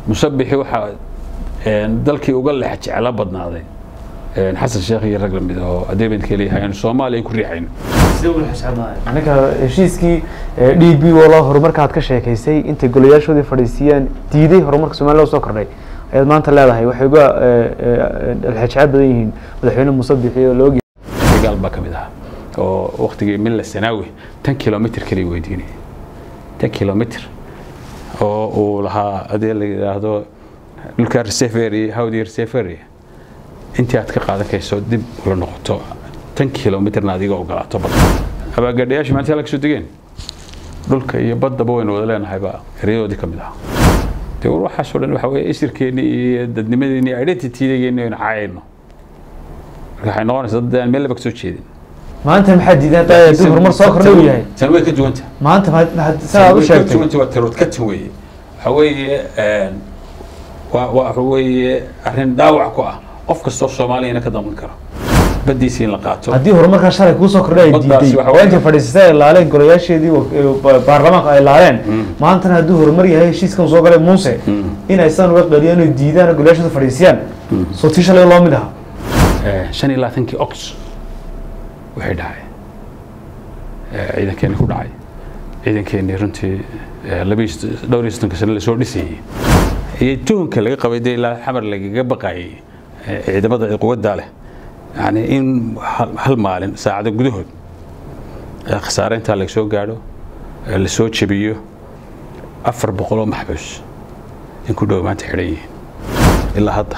musabixi waxaa dalkii uga lex jeclo badnaaday xasan sheekh iyo rag lamid oo adeebadka leeyahay aanu soomaaliya ku riixayno ninka heshiiskii d b walo horumarka aad ka sheekaysay intay golayaashoodii fadhiisiiyeen diiday horumarka somaliya usoo kordhay ayaad maanta leedahay waxay uga lexejecel badan yihiin madaxweyne muuse bixi oo loogi gaal baa ka mid ahaa oo waktigii milla sanaawi tan kilomitr kaliya weydiinaya tan kilomitr oo uu lahaa hadii la yidhaahdo dhulka reseferia hawdi reseferia intii aad ka qaadan kayso dib ula noqoto tan kilomitrna adiga ogolaato badda abaagadhayaashii maalintii halka soo degeen dhulka iyo baddaba waynu wada leenahay baa eryadoodii ka mid ahaa dee war waxaasoo dhan waxa weeye isirkeenni iyo dadnimadeeni identitydegeeni aynu caayayno marka waxay noqonaysaa dad aan meel laba ka soo jeedin maanta maxaa diidan hadda dib horumar soo kordhay uu yahay tan way ka duwanta maanta maxaad saa u sheegtay waa tarood ka tan weeye waxa weeye waa waxa weeye arrin dhaawac ku ah qof kastoo soomaaliyana ka daman karo baddiisa in la qaato haddii horumarkaa shalay kuusoo kordhay ay Baddaasi diiday waxa waa intay fadhiisatay ay laaleen golayaasheedii wa- baarlamaanka ay laaleen maantana hadduu horumar yahay heshiiskan soo galay muuse inay sidan uga dhaliyaan oo diidaan oo golayaashooda fadhiisiyaan soo tii shalay loo mid aha shan iyo labaatankii ox waxay dhacay ciidankeeni ku dhacay ciidankeenii runtii laba iyo dhowr iyo soddonka sano lasoo dhisayey iyo tuhunka laga qabay dee ilaa xamar lagaga baqayay ciidamada quwadda leh yani in hal- hal maalin saacado gudahood khasaare intaa laga soo gaadho lasoo jebiyo afar boqol oo maxbuus in ku dhow maanta xidhan yihiin ilaa hadda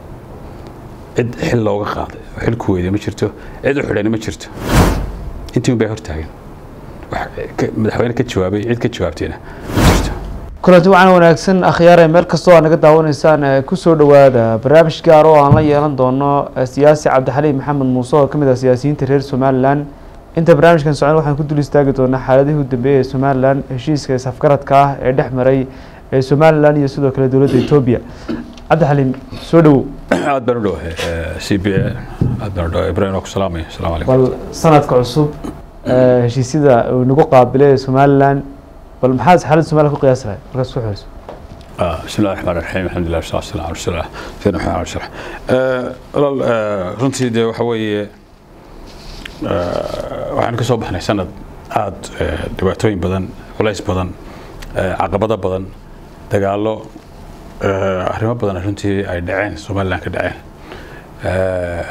cid xil looga qaaday oo xil ku weyday ma jirto cid u xidhani ma jirto intii un bay hortaagan wax ka- madaxweyne ka jawaabay cid ka jawaabtayna ma jirto kulanti waxaana wanaagsan akhyaare meel kastoo aad naga daawanaysaan ee kusoo dhowaada barnaamij gaar oo aan la yeelan doono eh, siyaasi cabdixaliim maxamed muuse oo ka mid ah siyaasiyiinta reer somalilan inta barnaamijkan socon waxaan ku dul istaagi doonaa xaaladihii u dambeeyey ee somalilan heshiiska isafgaradka ah ee dhex maray ee somalilan iyo sidoo kale dowladda etoobiya cabdixaliim soo dhowow aad baan u dhowahay c b aad baan u dhowahay ibrahim waa ku salaamaya asalaamu calaykum bal sanadka cusub eh, heshiisyada uu nagu qaabilay ee somalilan bal maxaad xaaladda somalilan ku qiyaasi lahay markaas ku xooyso آه، بسم الله الرحمن الرحيم الحمد لله والصلاه والسلام على رسول الله سيدنا محمد عليه الصلاه walaal آه، runtii dee waxa weeye آه، waxaan ka soo baxnay sanad aad آه، dhibaatooyin badan culays badan آه، caqabado badan dagaallo آه، arrimo badan runtii ay dhaceen somaliland ka dhaceen آه،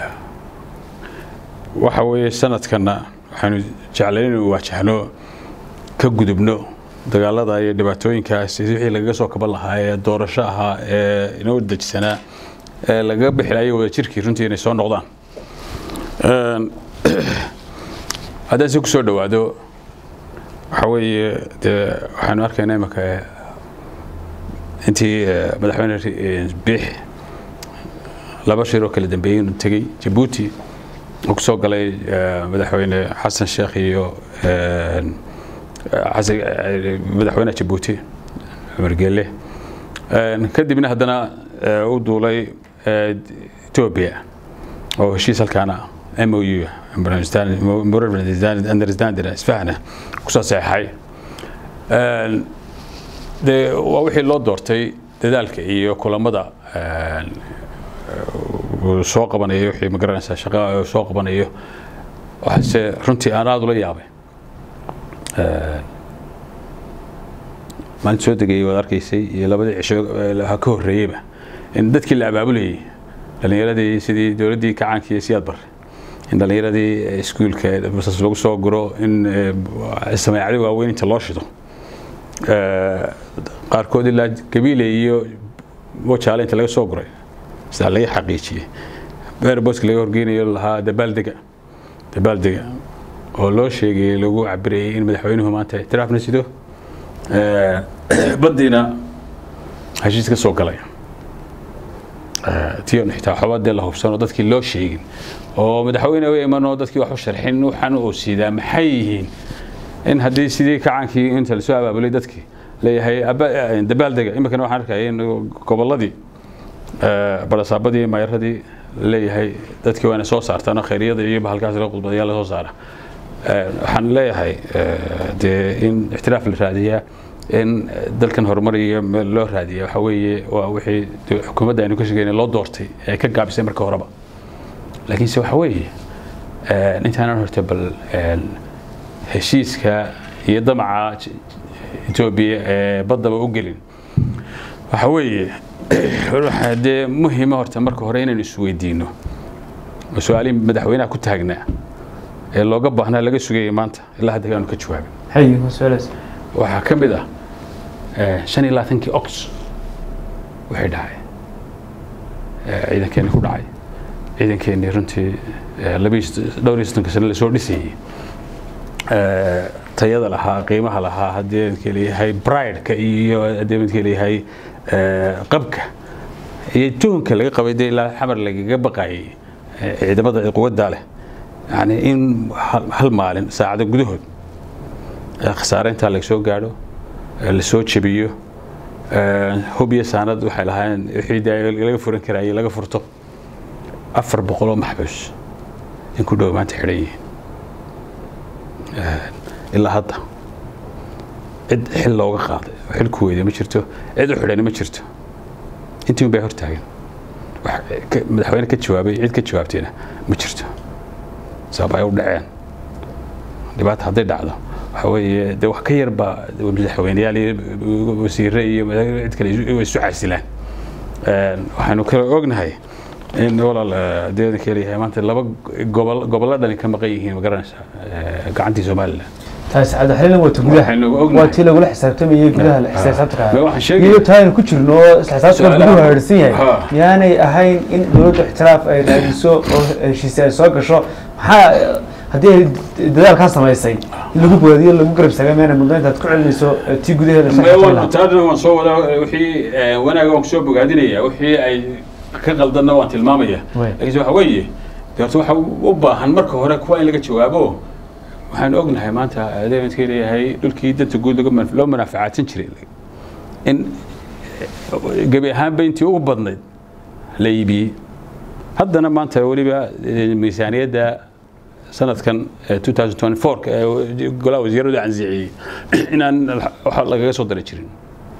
waxa weeye sanadkana waxaanu jeclayn inuu waajahno ka gudubno dagaalada iyo dhibaatooyinkaas wixii lagaga soo kaban lahaa ee doorasho ahaa ee inoo dejisanaa ee lagaga bixi lahaa wada jirkii runtii inay soo noqdaan Een, haddaan si kusoo dhowaado waxa weeye dee waxaanu arkaynaa imika intii eh, madaxweyne eh, biix laba shir oo kala dambeeyey inuu tegey jabuuti uu kusoo galay eh, madaxweyne xasan sheekh iyo een, xasan eh, madaxweynaha jabuuti cumar geele Een, kadibna haddana eh, u duulay eh, etoobiya oo heshiis halkaana m o u understanding isfahana kusoo saxeexay Een, dee waa wixii loo doortay dadaalka iyo kulamada een, uu soo qabanayo wixii ma garanaysaa shaqa uu soo qabanayo waxaase runtii aan aada ula yaabay Een, maalinta soo degayay waad arkaysay iyo labadii cisho ee ha ka horreeyeyba in dadkii la abaabulayay dhalinyaradii sidii dowladdii kacaankii siyaad barre in dhalinyaradii iskuulka basas lagu soo guro in eh, sameecado waaweyn inta loo shido Eh, qaarkood ilaa gabiile iyo wajaale inta laga soo guray sidaa laga xaqiijiyey beerboska laga horgeynayo lahaa dabaaldega dabaaldega oo loo sheegay lagu cabirayay in madaxweynuhu maanta ictiraafna sido Eh, baddiina heshiis ka soo galay Eh, tion xitaa waxba dee la hubsan oo dadkii loo sheegin oo madaxweyne u iman oo dadkii wax u sharxin waxaan uu siidaa maxay yihiin in haddii sidii kacaankii inta lasoo abaabulay dadkii leeyahay aba- eh, dabaaldega iminkana waxaan arkaya in gobolladii eh, balasaabadii mayaradii leeyahay dadkii waana soo saartaan oo khayriyada iyo bahalkaas la qudbadayaa la soo saara Eh, waxaan leeyahay eh, dee in ixtiraaf la raadiyaa in dalkan horumar iyo meel loo raadiya waxa weeye waa wixii xukuumadda aynu ka sheegaynay loo doortay ee ka gaabisay marka horeba laakiinse waxa weeye intaanan horta bal heshiiska iyo damaca etoobiya ee baddaba u gelin waxa weeye waxaa dee muhiima horta marka hore inaynu isweydiino oo su-aalihii madaxweynaha ku taagnaa ee looga baahnaa laga sugayay maanta ilaa hadda aanu ka jawaabin haye waa su-aalaas waxaa ka mid ah shan iyo labaatankii ox wixii dhacay ciidankeeni ku dhacay ciidankeenii runtii dhowr iyo soddonka sane lasoo dhisayey tayada lahaa qiimaha lahaa haddii midkii leeyahay brideka iyo haddii midkii leeyahay qabka iyo tuhunka laga qabay dee ilaa xamar lagaga baqayay ciidamada quwadda leh yani in hal maalin saacado gudahood khasaare intaa laga soo gaadho lasoo jebiyo hub iyo saanad waxay lahaayeen wixii laga furan karayay laga furto afar boqoloo maxbuus in ku dhow maanta xidhan yihiin ilaa hadda cid xil looga qaaday oo xil ku weyday ma jirto cid u xidhani ma jirto intii un bay hortaagan madaxweyne ka jawaabay cid ka jawaabtayna ma jirto sabab ay u dhaceen dhibaata hadday dhacdo waxa weeye de wax ka yarba madaxweyneyaal iyo wasiire iyo cid kale way isu casilaan waxaanu kale ognahay in walaal deedanka leeyahay maanta laba gobol gobollo dhani ka maqan yihiin ma garanaysaa gacantii somaliland taasi cabdixaliilna waa ta gudaha Waxaynu ognahay. waa tii lagula xisaabtamayay gudaha la Ma xisaabtanka waxaan sheegay- iyo taaynu ku jirno oo isla xisaabtanka Su'aalaha- guduhu haadhsan yahay Ha. miyaanay ahayn in dowladda ixtiraaf ay raadiso oo heshiise ay soo gasho maxaa haddii ay dadaalkaa samaysay in lagu boodiyo lagu garab istaaga miyaanay muddo intaad ku celinayso eh, tii gudaheeda la xisaabtami taadna waan soo wadaa wixii wanaaga waan kusoo bogaadinaya wixii ay ka qaldanna waan tilmaamaya Wey. laakiinse waxa weeye de horta waxa u baahan marka hore kuwa in laga jawaabo waxaan ognahay maanta adeemadkii leeyahay dhulkii danta guud lagu manf- loo manaafacaadsan jiray in eh, gebi ahaanba intii ugu badnayd la iibiyey haddana maanta weliba eh, miisaaniyadda sanadkan eh, 2024 ee golaha wasiiradu ansixiyey inaan waxa lagaga soo dari jirin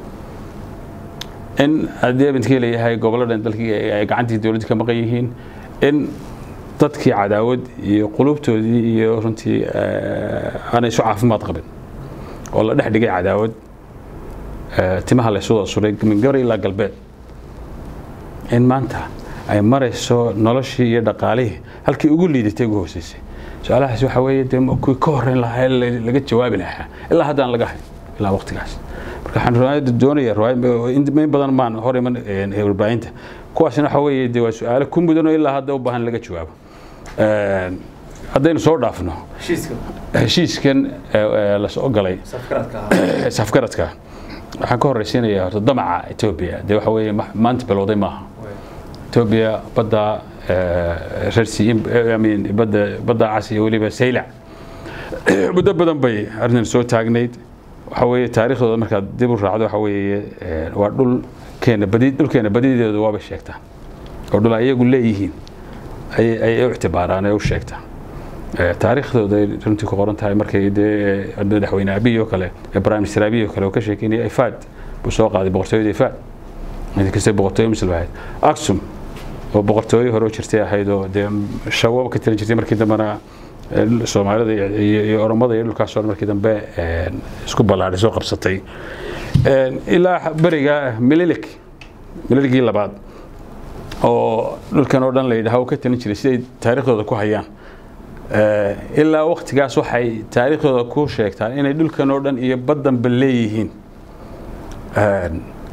in haddii midkii leeyahay gobolladan dalkii ay ay gacantii dowladda ka maqan yihiin in dadkii cadaawad iyo qulubtoodii iyo runtii eh, aanay isu caafimaad qabin oo la dhex dhigay cadaawad eh, timaha la isu wada suray min gabar ilaa galbeed in maanta ay marayso noloshii iyo dhaqaalihii halkii ugu liidatay ugu hooseysay su-aalahaas waxa weeye dee kuwii ka horreyn lahaa ee la- laga jawaabi lahaa ilaa haddaan laga hayn ilaa waqtigaas marka waxaan riwaayadda doonaya riwaayad- in in badan maan hor iman eh, warbaahinta kuwaasina waxa weeye dee waa su-aalo ku mudan oo ilaa hadda u baahan laga jawaabo Eh, haddaynu soo dhaafno heshiiska heshiiskan eh, eh, la soo galay safkaradka safgaradka waxaan ka horreysiinayaa horta damaca etoobiya dee waxa weeye ma- maanta bilowday maaha etoobiya badda eh, reer Sea- I mean, badda badda cas iyo weliba saylac muddo badan bay arrintan soo taagnayd waxa weeye taariikhdooda markaad dib u raacdo waxa weeye eh, waa dhul keena badi dhulkeena badideedu waaba sheegtaa oo dhul ay iyagu leeyihiin ayay ayay u ictibaaraan ee u sheegtaa Eh, taariikhdooda ay runtii ku qoran tahay markay dee eh, madaxweyne abiy oo kale eh, prime minister abiy oo kale oo ka sheekeynaya ifaad buu soo qaaday boqortooyada ifaad mid kasta boqortooyo muslim ahayd aksum oo boqortooyo hore u jirtay ahayd oo dee shawo ka tiran jirtay markii dambena eh, soomaalida iyo- iyo iyo oromada iyo dhulkaas oo dhan markii dambe eh, isku ballaadhay soo qabsatay Eh, ilaa beriga mililik mililigii labaad oo dhulkan oo dhan la yidhaha uu ka talin jiray siday taariikhdooda ku hayaan Eh, ilaa waktigaas waxay taariikhdooda ku sheegtaan inay dhulkan oo dhan iyo baddanba leeyihiin Eh,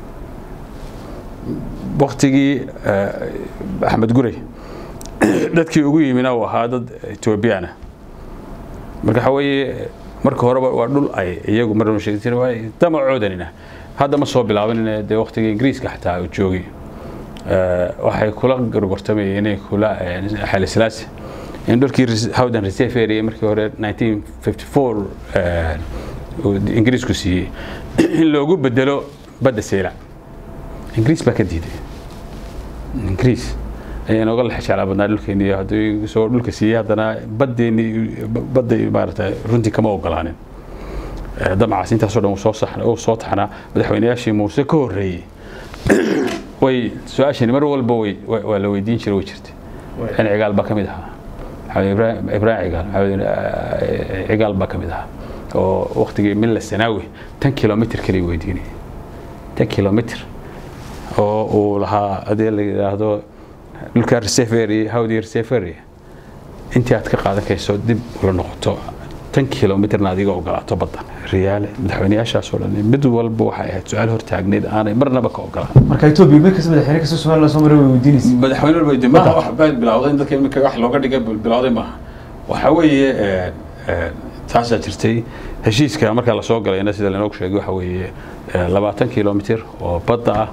waktigii eh, axmed gurey dadkii ugu yimina uu ahaa dad etoobiyana marka waxa weeye marka horeba waa dhul ay iyagu mar sheegi jireen waa damacoodanina hadda ma soo bilaabanina dee waktigii ingiriiska xataa uu joogay Eh, waxay kula gorgortamayeen inay kula eh, xayla silaasi in dhulkii res- howdan reserve area markii hore 1954 eh, uu ingiriisku siiyey in loogu bedelo badda seylac ingiriis baa ka diiday ingiriis ayaa nooga lex jeclaa badnaa dhulkeeni iyo hadduu soo dhulka siiyey haddana baddeeni badda maarata runtii kama ogolaanin damacaas intaasoo dhan uu soo taxnaa madaxweynayaashii muuse ka horreeyey way su-aashani mar walba way waa la weydiin jiray way jirtay in cigaal baa ka mid ahaa maxamed ibraahim cigaal maxamed cigaal baa ka mid ahaa oo waktigii milla sanaawi tan kilomitr kaliya weydiinayay tan kilomitr oo uu lahaa hadii la yidhaahdo dhulka resefery hawdii resefery intii aad ka qaadan kayso dib ula noqoto tan kilomitrna adiga ogolaato badda riyaale madaxweynayaashaasoo dhan mid walba waxay ahayd su-aal hortaagneyd aanay marnaba ka ogolaan marka etoobiya mid kasta madaxweyne kasta somaliland soo maray way weydiinaysa madaxweyne walba mada wax baa bilowday in dadka iminka wax looga dhigay bilowday maaha waxa weeye taasaa jirtay heshiiska marka lasoo galayna sida lanoogu sheegay waxa weeye labaatan kilomitr oo badda ah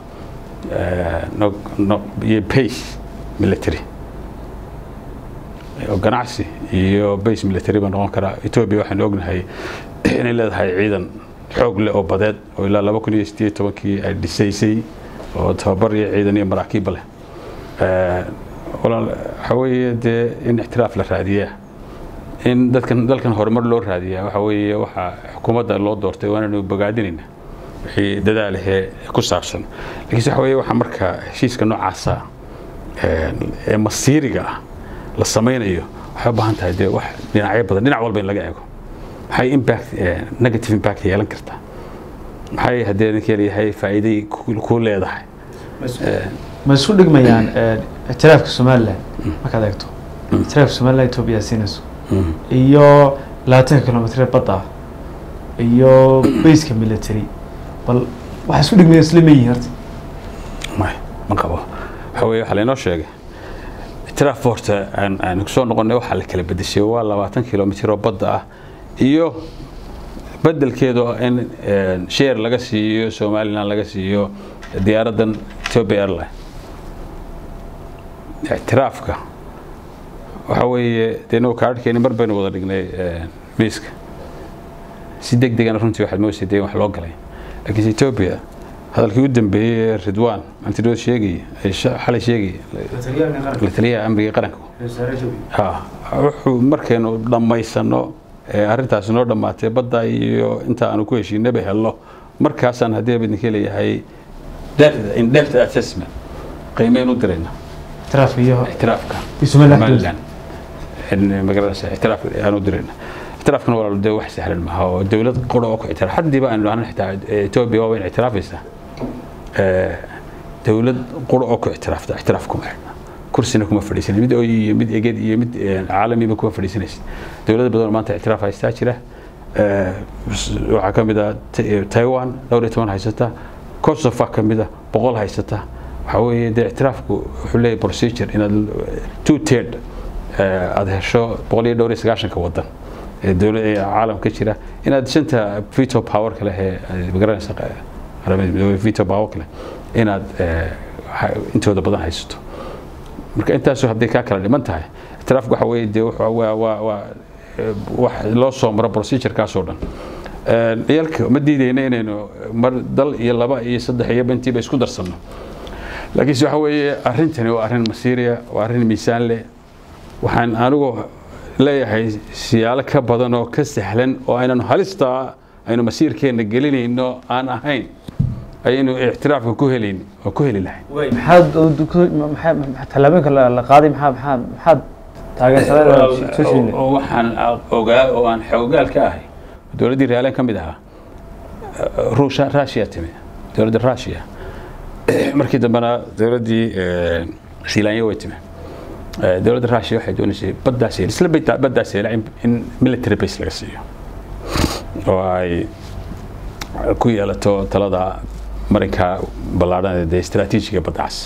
iyo base military oo ganacsi iyo base military baa noqon karaa etoobiya waxaanu ognahay inay leedahay ciidan xoog leh oo badeed oo ilaa laba kun iyo sideed tobankii ay dhisaysay oo tababar iyo ciidan iyo maraakiibba leh waxa weeye dee in ixtiraaf la raadiyaa in dadkan dalkan horumar loo raadiyaa waxa weeye waxa xukuumadda loo doortay waananu bogaadinayna wixii dadaalahee ku saabsan lakiinse waxa weeye waxa marka heshiiska noocaasa ee masiiriga ah la samaynayo waxay u baahan tahay dee wax dhinacyo badan dhinac walba in laga eego maxay impact negative impact yeelan kartaa maxay haddii ninka leeyahay faa'iiday ku leedahay ma isku dhigmayaan ictiraafka somaliland markaad eegto ictiraafka somaliland etoobiya siinayso iyo labaatanka kilomitr badda ah iyo bayska military bal waxaa isku dhigmaya isla ma yihiin horta may ma qabo waxa weye waxaa laynoo sheegay ictiraaf horta aan aan soo noqonnay waxaa la kala bedeshay waa labaatan kilomitr oo badda ah iyo bedelkeedu in share laga siiyo somaliland laga siiyo diyaaraddan ethiopia airline ictiraafka waxa weeye dee inagu kaadhkeeni mar baynu wada dhignay miiska si deg degana runtii waxaad moodaysa dee wax loo galay laakiinse ethiopia hadalkii u dambeeyey ee ridwan antidood sheegay xalay sheegay la taliyaha amniga qaranka ha wuxuu markaynu dhammaysano arrintaasi noo dhammaatay badda iyo inta aanu ku heshiinaba helno markaasaan haddii bidinka leeyahay in depth assessment qiimeyn u dirayna ictiraafka iyo ictiraafka iyo somaliland somaliland magaranaysa ictiraaf aan u dirayna ictiraafkana walaal dee wax sahlan maaha oo dowlad qura oo ku ictiraaf haddiiba aynu dhahno xitaa etoobiya waa wayn ictiraafaysaa dowlad qura oo ku ictiraafta ictiraaf kuma xidhna kursina kuma fadhiisanay mid oy iyo mid eged iyo mid caalamiba kuma fadhiisanaysa dowlad badan oo maanta ictiraaf haystaa jira waxaa ka mid ah taiwan dhowr iyo toban haysata kosovo ka mid ah boqol haysata waxaa weeye dee ictiraafku wuxuu leeyahay procedure inaad two third aada hesho boqol iyo dhowr iyo sagaashanka wadan ee dowlad ee caalamka jira inaad shanta veto power kale ee magaranaysa qaramada midoobay veto power kale inaad intooda badan haysato marka intaasu hadday kaa kala dhiman tahay ictiraafku waxa weeye dee waa waa waa wax loo soo maro procedurekaasoo dhan ciyalka ma diidayna inaynu mar dal iyo laba iyo saddex iyo bantiiba isku darsanno laakiinse waxa weeye arrintani waa arrin masiiriya waa arrin miisaan leh waxaan anigu leeyahay siyaalo ka badan oo ka sahlan oo aynanu halistaa aynu masiirkeenna gelinayno aan ahayn ayaynu ictiraafka ku helayn oo ku heli lahayn maxaad tallaabooyinka la qaaday maxaa maxaa maxaad taageersadeen oo waxaan ogaa oo aan xoogaal ka ahay dowladdii reaalen ka mid ahaa ruusha russia timi dowladda russia markii dambena dowladdii siilaanya way timi dowladda russia waxay doonaysay baddaas isla baddaas yeela in military base laga siiyo oo ay ku yeelato talada marinka ballaadhan ee istaraatiijiga baddacaas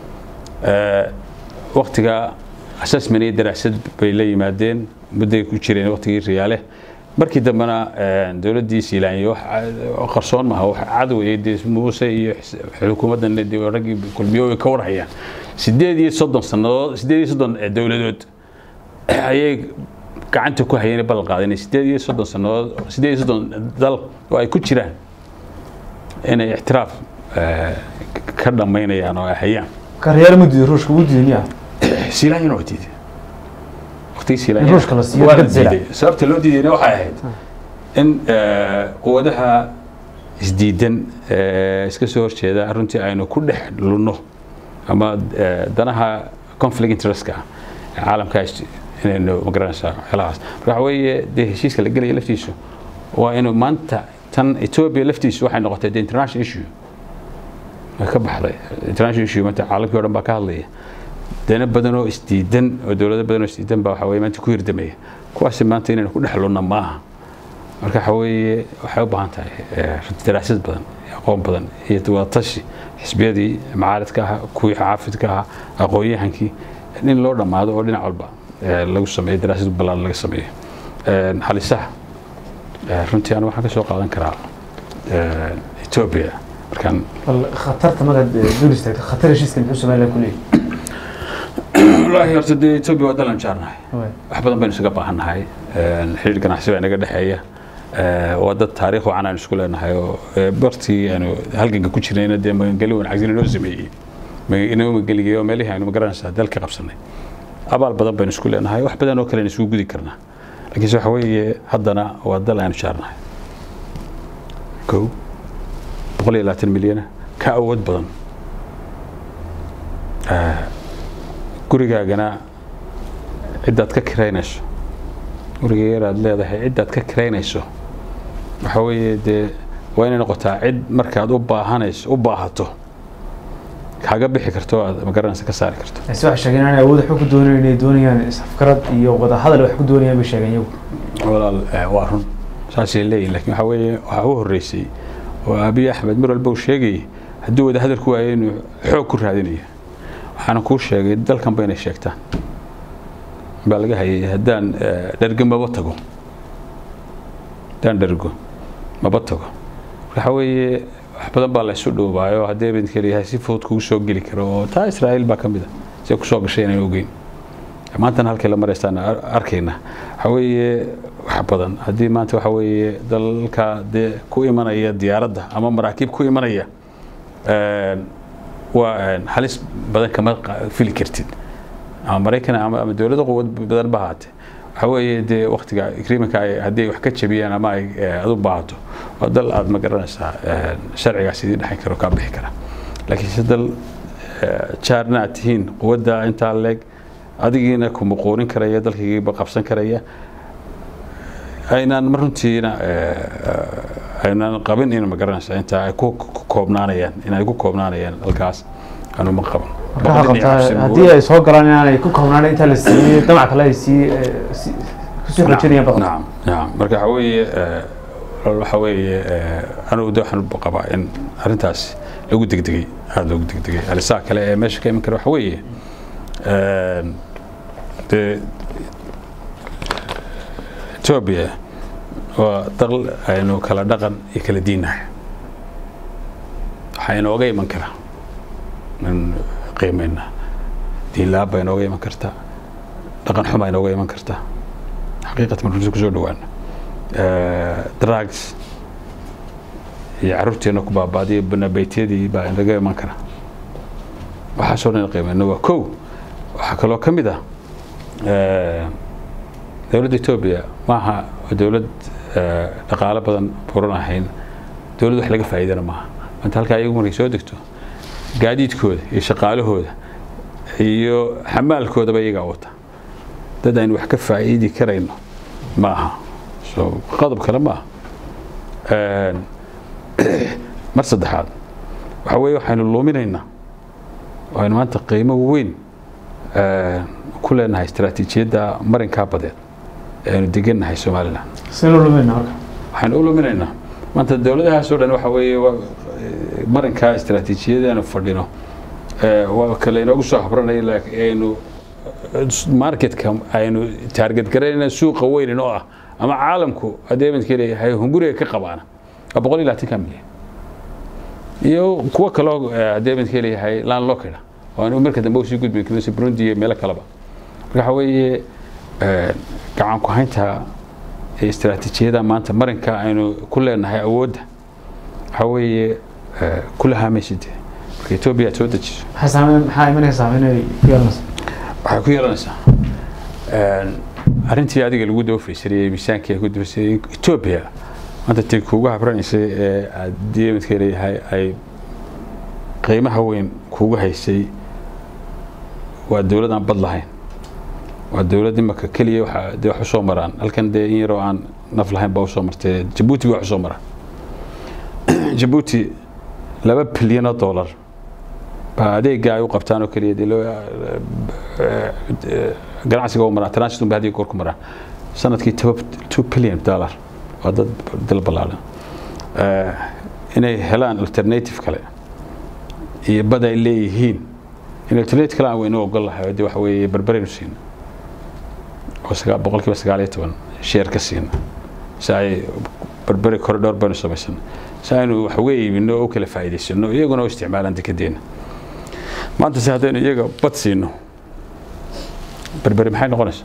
waktiga assessment iyo daraasad bay la yimaadeen mudday ku jireen waktigii riyaale markii dambena dowladdii siilaanyo qarsoon maaha wax cadoway dee muuse iyo xukuumaddan dee raggii kulmiyooy ka warhayaan sideed iyo soddon sannadood sideed iyo soddon dowladood ayay gacanta ku hayeen ballan qaadeen sideed iyo soddon sannadood sideed iyo soddon dal oo ay ku jiraan inay ictiraaf ka dhammaynayaan oo ay hayaan karyaal ma diiday ruushka wuu diiday miyaa siilaanyana waa diiday waqtigii In ruushka la siiyo waa la dad zira. diiday sababta loo diidayna waxay ahayd in quwadaha isdiidan iska soo horjeeda runtii aynu ku dhex lunno ama danaha conflict interestka ee caalamka inaynu magaranaysaa waxyaalahaas marka waxa weeye dee heshiiska la gelaya laftiisu waa inuu maanta tan ethiopia laftiisu waxay noqotay the international issue way ka baxday international issue maanta caalamkii o dhan baa ka hadlaya dana badan oo isdiidan oo dowlado badan oo isdiidan baa waxa weye maanta ku hirdamaya kuwaasi maanta inaynu ku dhex lunna maaha marka waxa weeye waxay u baahan tahay daraasad badan aqoon badan iyo wadatashi xisbiyadii macaaridka ahaa kuwii xaafidka ahaa aqoon-yahankii in loo dhammaado oo dhinac walba lagu sameeyo daraasad ballaan laga sameeyo halisaha runtii anu waxaan ka soo qaadan karaa ethiopia markaan khatarta magaad dul istaagto khatar heshiiska muxuu somaliland ku leeyahay wallaahi horta dee ethiopia waa dalan jaarnahay wax badan baynu isaga baahannahay xiriir ganacsi baa inaga dhexeeya waa dad taariikh wacan aynu isku leenahay oo bartii aynu halganka ku jirnayna dee magangeli wanaagsan inoo sameeyey inoo mageligay oo meelihii aynu magaranaysaa dalka qabsanay abaal badan baynu isku leenahay wax badan oo kale isugu gudi karnaa laakiinse waxa weeye haddana waa dal aynu jaarnahay kow boqol iyo labaatan milyana ka awood badan gurigaagana ciddaad ka kiraynayso guriga yar aad leedahay ciddaad ka kiraynayso waxa weeye dee waa inay noqotaa cid markaad u baahanayso u baahato kaga bixi karto aad magaranaysa ka saari karto ase waxay sheegeen inay awood waxba ku doonayn inay doonayaan isafkarad iyo wada hadal wax ku doonayaan bay sheegeen iyagu walaal waa run saasay leeyihin lakin waxa weeye waxaa u horreysay oo abiy axmed mar walba uu sheegayay hadduu wada hadal ku waayo inuu xoog ku raadinayo waxaana kuu sheegay dalkan ba inay sheegtaan baa laga hayay haddaan dhergo maba tago haddaan dhergo maba tago waxa weeye wax badan baa la isu dhuubaayo haddii abidka leeyahay si fudud kugu soo geli karo oo taa israa'iil baa ka mid a si kusoo gashay inaan ogeyn maantana halkay la maraystaan arkayna waxa weeye wax badan haddii maanta waxa weeye dalalka dee ku imanaya diyaaradda ama maraakiib ku imanaya waa halis badan kama fili kartid ama maraykan ama dowladda quwad badan ba haate waxa weeye dee waktiga agreementka haddii ay wax ka jabiyaan ama ay aad u baahato waa dal aad ma garanaysaa sharcigaas idii dhexin karo kaa bixi kara laakiin se dal jaarna aad tihiin quwadda intaa leeg adigiina ku muquurin karaya dalkaygiiba qabsan karaya aynaan runtiina aynaan qabin in ma garanaysaa intaa ay ku koobnaanayaan in ay ku koobnaanayaan halkaas anu ma qaban waxaa qabtaa haddii ay soo galaan inaanay ku koobnaan intaa la siiyey damac kale ay sii kusii xoojinayaan badan nacam nacam marka waxa weeye waxa weeye anugu de waxaan qabaa in arrintaas lagu degdegay aada loogu degdegay alisaa kale ee meesha ka iman kara waxa weeye dee ethiopia waa dal aynu kala dhaqan iyo kala diinnahay waxaa inooga iman kara in qiimayna diin la-aan baa inooga iman karta dhaqan xuma inooga iman karta xaqiiqatan markusi kusoo dhawaana drugs iyo carruurteena ku baabaadiyo banabeytyadii baa inaga iman kara waxaasoo dhan qiimayna waa kow waxaa kaloo ka mid ah dowladda etoobiya maaha dowlad dhaqaalo badan buran ahayn dowlad wax laga faa'iidana maaha maanta halkaa iyagu markay soo degto gaadiidkooda iyo shaqaalahooda iyo xamaalkoodaba iyagaa wata dad aynu wax ka faa'iidi karayno maaha so qodob kale maaha mar saddexaad waxa weeye waxaynu luuminaynaa waxaynu maanta qiimo weyn ku leenahay istaraatiijiyadda marinkaa badeed ee aynu degannahay somalilan seen loo lumayna marka waxaynu u luminaynaa maanta dowladahaas oo dhan waxa weeye marinkaa istaraatiijiyada aynu fadhino waa kale inoogu soo habranaya aynu marketka aynu taarget garaynayna suuqa weynin oo ah ama caalamku adeemadka leeyahay hunguriga ka qabaana waa boqol iyo labaatanka milyan iyo kuwo kaloo adeemadka leeyahay laan loo kidha oo aanu marka dambe usii gudbin karin si burundi iyo meelo kaleba marka waxa weeye gacan ku haynta istaraatiijiyada maanta marinka aynu ku leenahay awoodda waxa weeye kula haamaysid marka etoobiya aad soo dejiso maxaa saameyn maxaa imanaysa saameyn ay ku yeelanaysa waxay ku yeelanaysaa arrintii adiga lagu dawafaysanayay miisaankii ku dawafaysanayay etoobiya maanta tii kuugu habranaysay ee haddii midka leeyahay ay qiimaha weyn kuugu haysay waa dowlad aan bad lahayn waa dowlad imaka keliya waxa dee wax usoo maraan halkan dee in yaroo aan naf lahayn baa usoo martay jabuuti baa wax usoo maraan jabuuti laba bilyan oo dollar baa adeega ay u qabtaan oo keliya dee loo ganacsiga u maraan transit unba hadiga goor ku maraan sanadkii two billion dollar waa dad dal ballaaran inay helaan alternative kale iyo bad ay leeyihiin in alternative kale aan weynu ogol lahay dee waxa weeye berberaynu siina oo sagaa boqolkiiba sagaal iyo toban sheer ka siina si ay berberi corridor baynu samaysana si aynu wax uga iibino oo u kala faa'iidaysano iyaguna u isticmaalaan dekedeena maanta se haddaynu iyaga bad siino berberi maxay noqonaysaa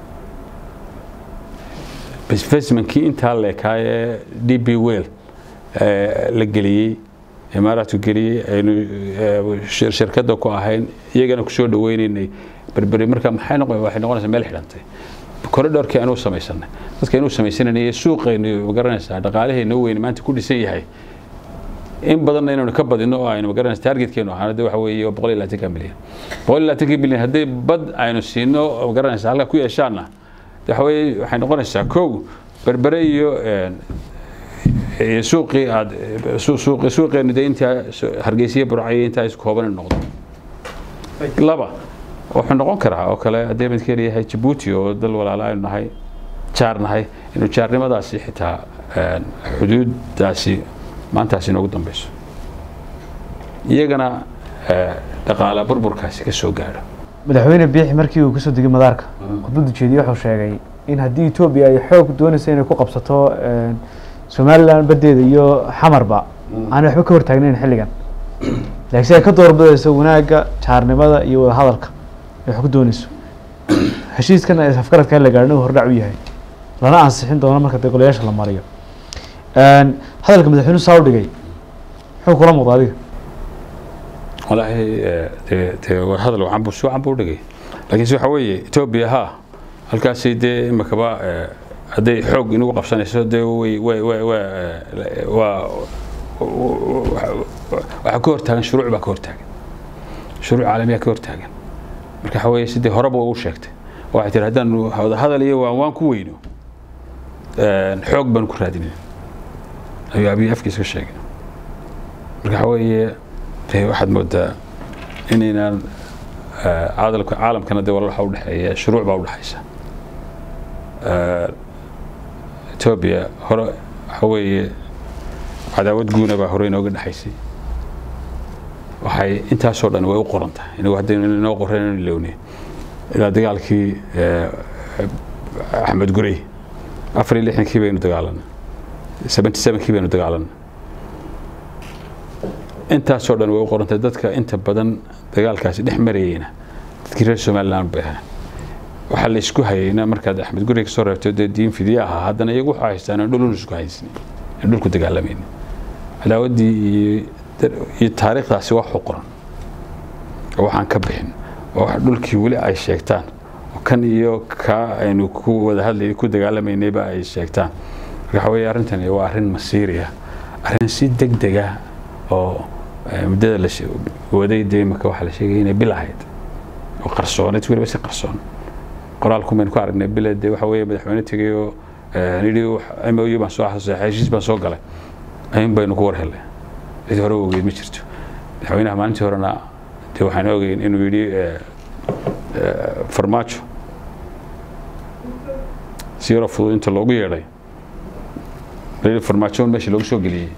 investmentkii intaa leekaa ee d b well la geliyey imaaraadku geliyey aynu shirkadda ku ahayn iyagana kusoo dhaweynaynay berberi marka maxay noqon waxay noqonaysaa meel xidhantay corridorkii aanu samaysanay dadka inuu samaysanayay suuqaynu magaranaysaa dhaqaalahayna weyn maanta ku dhisan yahay in badanna inaynu ka badino oo aynu magaranaysa targetkeenu ahaan de waxa weeye boqol iyo labaatanka milyan boqol iyo labaatanka milyan haddii bad aynu siino magaranaysa halka ku yeeshaanna de waxa weeye waxay noqonaysaa kow berbere iyo iyo suuqii aad suuqi suuqeenu de intaa hargeysiya burcayo intaa isku kooban noqdo laba wuxuu noqon karaa oo kale haddii midka leeyahay jabuuti oo dal walaala aynu nahay jaar nahay inuu jaarnimadaasi xitaa xuduuddaasi maantaasi inoogu dambeyso iyagana dhaqaala burburkaasi ka soo gaadho madaxweyne biixi markii uu kasoo degay madaarka khudbadda jeediyey wuxuu sheegay in haddii etoobiya ay xoog doonayso inay ku qabsato somalilan baddeeda iyo xamarba aanay waxba ka hortaagnayn xilligan laakiin si ay ka doorbidayso wanaagga jaarnimada iyo wadahadalka ay wax ku doonayso heshiiskan ay afgaradka la gaadhin uu hordhac u yahay lana ansixin doono marka dee golayaasha la mariyo hadalka madaxweynuhu saa u dhigay muxuu kula muuqda adiga walaahi dee dee waa hadal wacan buu si wacan buu dhigay laakiinse waxa weeye etoobiya ha halkaasi dee imakaba hadday xoog inagu qabsanayso dee way way way way waa waxaa ka hortaagan shuruuc baa ka hortaagan shuruuc caalamiyaa ka hortaagan marka waxa weeye sidii horeba u sheegtay waxay tiri haddaanu hadal iyo waan waan ku weyno xoog baanu ku raadinayna ayuu abiy afkiisa ka sheegay marka waxa weeye dee waxaad moodaa inaynaan caadalka caalamkana dee walal waxa udhexeeya shuruuc baa udhexaysa etoobiya hore waxa weeye cadaawad guuna baa hore inooga dhexaysay waxay intaasoo dhan way u qoran tahay inagu haddaynu inoo qoreen inu ilowne ilaa dagaalkii axmed gurey afar iyo lixdankii baynu dagaalanay seventy sevenkii baynu dagaalanay intaasoo dhan way u qorantay dadka inta badan dagaalkaasi dhex marayeyna dadkii reer somaliland bay ahaan waxaa la isku hayayna markaad axmed gurey kasoo reebto dee diin fidiye ahaa haddana iyagu waxaa haystaan in dhulun isku haysan in dhulku dagaalamayna cadaawaddii iyo iyo taariikhdaasi wax u qoran oo waxaan ka bixin oo wax dhulkii weli ay sheegtaan oo kan iyo kaa aynu ku wada hadlay ku dagaalamaynayba ay sheegtaan marka waxa weeye arrintani waa arrin masiiri ah arrin si deg deg ah oo muddada la waday dee imaka waxaa la sheegaya inay bil ahayd oo qarsooneed weliba si qarsoon qoraalku baynu ku aragnay bile dee waxa weeye madaxweyne tegay oo yidhi m o u baan soo xasuusay heshiis baan soo galay ayun baynu ku war helnay cid hore ogeyd ma jirto madaxweynaha maalintii horena dee waxaan ogeyn inuu yidhi farmaajo si yaroo fudud inta loogu yeedhay farmaajo meesha loogu soo geliyey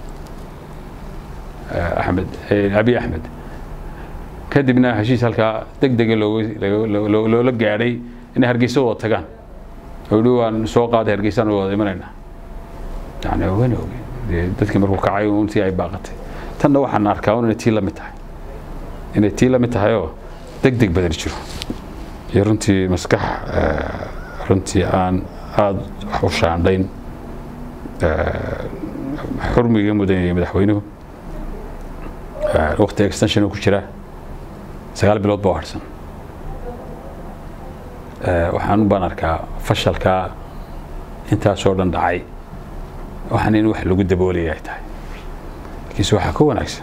axmed abiy axmed kadibna heshiis halkaa deg dega loola gaadhay inay hargeysa wada tagaan oo yidhi waan soo qaaday hargeysaan wada imanaynaa yani ogeyn ogeyn dee dadkii markuu kacay untii ay baaqatay tanna waxaan arkaa un inay tii la mid tahay inay tii la mid tahay oo deg deg badan jiro iyo runtii maskax runtii aan aada wax u shaandhayn xurmiga mudanayay madaxweynuhu waqti extension ku jira sagaal bilood baa harsan waxaan baan arkaa fashalkaa intaasoo dhan dhacay waxaan in wax lagu daboolaya ay tahay laakiinse waxaa ka wanaagsan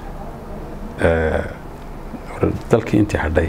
dalkii intii hadhay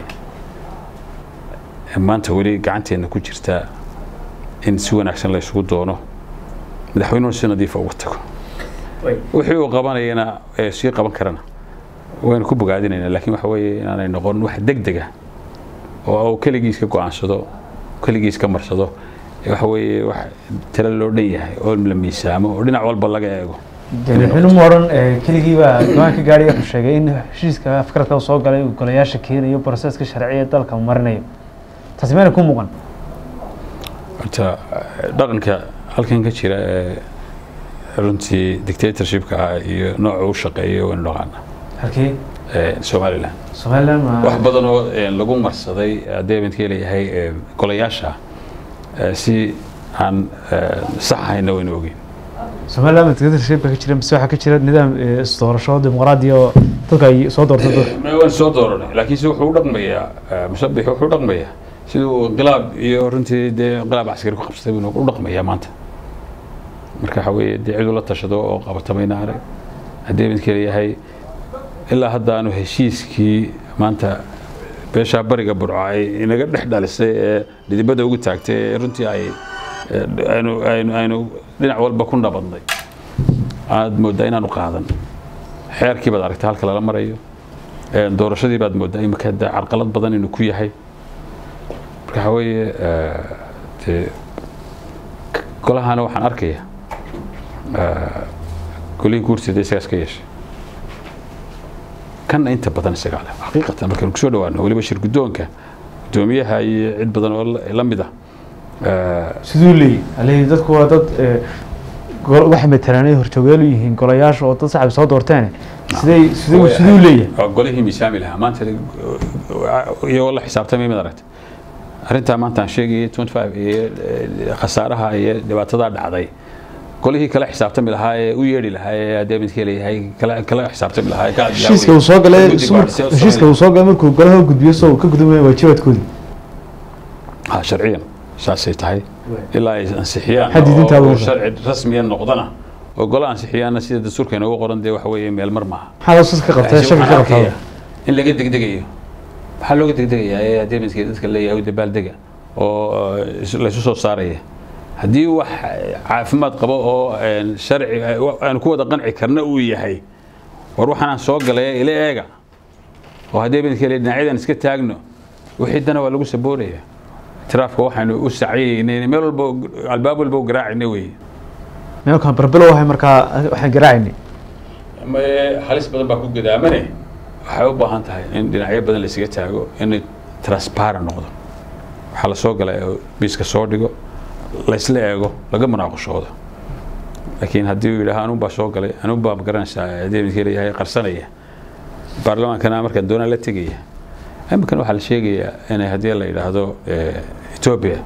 maanta weli gacanteenna ku jirta in si wanaagsan la isugu doono madaxweynuhu si nadiifa uga tago wixii uu qabanayana sii qaban karana waynu ku bogaadinayna lakin waxa weeye inaanay noqon wax deg dega oo uu keligiis ka go-aansado keligiis ka marsado waxa weeye wax talo loo dhan yahay oo la miisaamo oo dhinac walba laga eego madaxweynuhu odhan keligiiba go-aanka gaadhiga wuxuu sheegay in heshiiska afkaradka soo galay uu golayaasha keenayo broseska sharciya dalka marinayo taasi mayna ku muuqan horta dhaqanka halkan ka jira ee runtii dictatorshipka ah iyo nooca u shaqeeyo waynu dhaqaana halkii somalilan somaliland ma wax badan oo lagu marsaday haddii abintkii leeyahay golayaasha si aan sax ahayna waynu ogeyn somaliland dictatorshipka ka jira mise waxaa ka jira nidaam isdoorasho dimuqraadi oo dadka ay soo doorto dadka waan soo dooranay laakiinse wuxuu u dhaqmayaa musabix wuxuu u dhaqmayaa siduu inqilaab iyo runtii dee inqilaab caskari ku qabsatay buu u dhaqmayaa maanta marka waxa weeye dee cid ula tashado oo qabatamayna arag haddii abintkii leeyahay ilaa hadda aanu heshiiskii maanta beeshaa bariga burco ay inaga dhex dhalisay ee dhidibada ugu taagtay ee runtii ay aynu aynu aynu dhinac walba ku nabadnay aad mooddaa inaanu qaadan xeerkii baad aragtay halka lala marayo doorashadii baad mooddaa imika de carqalad badan inuu ku yahay marka waxa weeye dee golahana waxaan arkaya golihii guurteeda isagaas ka yeeshay kanna inta badan isagaa leh xaqiiqatan markaynu kusoo dhawaano weliba shir guddoonka guddoomiyaha iyo cid badan oo la mid ah siduu leeyahy aleyhi dadku waa dad waxay matalaan ay horjoogeelu yihiin golayaasha oo dad saxab soo doorteen siday siduu siduu leeyahay golihii miisaami lahaa maanta iyagoo la xisaabtamay mid aragta arrintaa maanta aan sheegayay twenty five iyo khasaaraha iyo dhibaatadaa dhacday golihii kala xisaabtami lahaa ee u yeedhi lahaa ee haddii abidkii leeyahay kala kala xisaabtami lahaa ee ka heshiiska uu soo galay heshiiska uu soo galay markuu golaha u gudbiyo soo ka gudubaya waajibaadkoodii ha sharciyan saasay tahay ilaa ay ansixiyaan Xadidinta oo awoodda. sharci rasmiya noqdana oo gola ansixiyaana sida dastuurka inoogu qoran dee waxa weeye meel mar maaha maxaad usas ka qabtay Laakiin shaki ka waxaan qabtaa arkayaa in laga degdegayo maxaa looga degdegayaa ee haddii midkii dadka leeyahay u dabaaldega oo eh, is- laysu soo saaraya haddii wax caafimaad qabo oo een, sharci aan ku wada qanci karna uu yahay war waxaanaan soo galay ila eega oo haddii midkii le dhinacyadan iska taagno wixii dana waa lagu sabooraya tiraafka waxaanu u saciyaynay meel walba albaab walba u garaacayna weeye meelkan barbelo wahay markaa waxaan garaacaynay Ma- halis badan baa ku gadaamane waxay u baahan tahay in dhinacyo badan la isaga taago in transparent noqdo waxaa la soo galay oo miiska soo dhigo laysla eego laga munaaqashoodo laakiin haddii uu yidhaaha anun baa soo galay anun baa magaranaysaa haddii midkii leeyahay qarsanaya baarlamaankana markaan doonaa la tegaya iminkan waxaa la sheegayaa inay haddii la yidhaahdo eh, ethiopia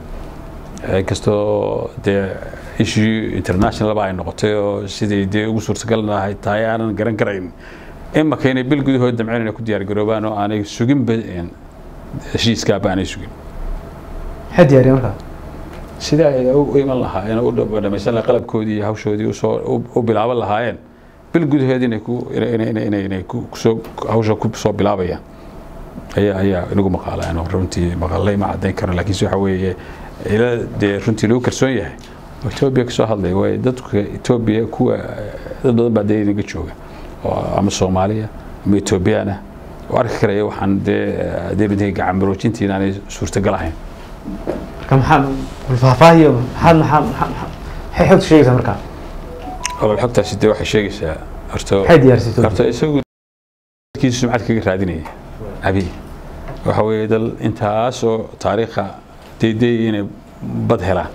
inkastoo dee issue internationalba ay noqotay oo sidai dee ugu suurtagal lahay tahay aanan garan karayn imaka inay bil gudahood damceen inay ku diyaar garoobaan oo aanay suginba een, heshiiskaaba aanay sugin maxaa diyaariya markaa sida ay u u iman lahaayeen oo u dhab- dhamaysan lahaa qalabkoodii iyo hawshoodii usoo u- u bilaaban lahaayeen bil gudaheed inay ku inay inay inay inay inay ku kusoo hawsha ku soo bilaabayaan ayaa ayaa inagu maqaalaan oo runtii maqalay ma caddayn karo laakiinse waxa weeye ila dee runtii lagu kalsoon yahay oo etoobiya kasoo hadlaya waayo dadka etoobiya kuwa dad badan baa dee inaga jooga oo ama soomaaliya ama etoobiyaan ah oo arki karaya waxaan dee dee midnay gacan maroojintii inaanay suurtagal ahayn marka maxaa faahfaahiyo maxaad maxaa maxaa maxay xogta sheegaysaa markaa olol xogtaasi dee waxay sheegaysaa horta maxay diyaarisay horta isagu dadkiisu sumcad kaga raadinaya abi waxa weeye dal intaas oo taariikha deydey inay bad helaan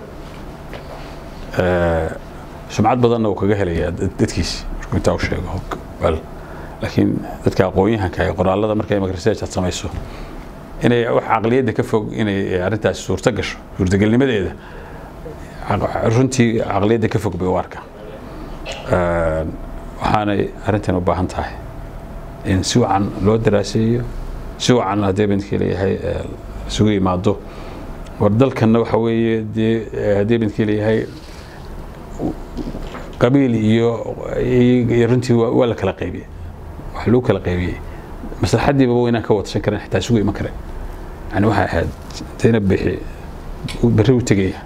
Eh, sumcad badanna uu kaga helayaa dad- dadkiisi markuu intaa u sheego bal laakiin dadka aqoon-yahanka ee qoraalada markay research aad samayso inay wax caqliyadda ka fog inay arrintaasi suurto gasho suurtagelnimadeeda caq- runtii caqliyadda ka fog bay u arkaan Een, waxaanay arrintan u baahan tahay in si wacan loo daraaseeyo si wacan haddii bindkii leeyahay ee, isugu yimaado war dalkanna waxa weeye dee haddii bidkii leeyahay qabiil iyo iyo runtii waa la kala qaybiyey wax lagu kala qaybiyey maslaxadiiba waynaan ka wadshan karin xitaa isugu iman karen yani waxay ahayd zaynab bixi berri u tegaya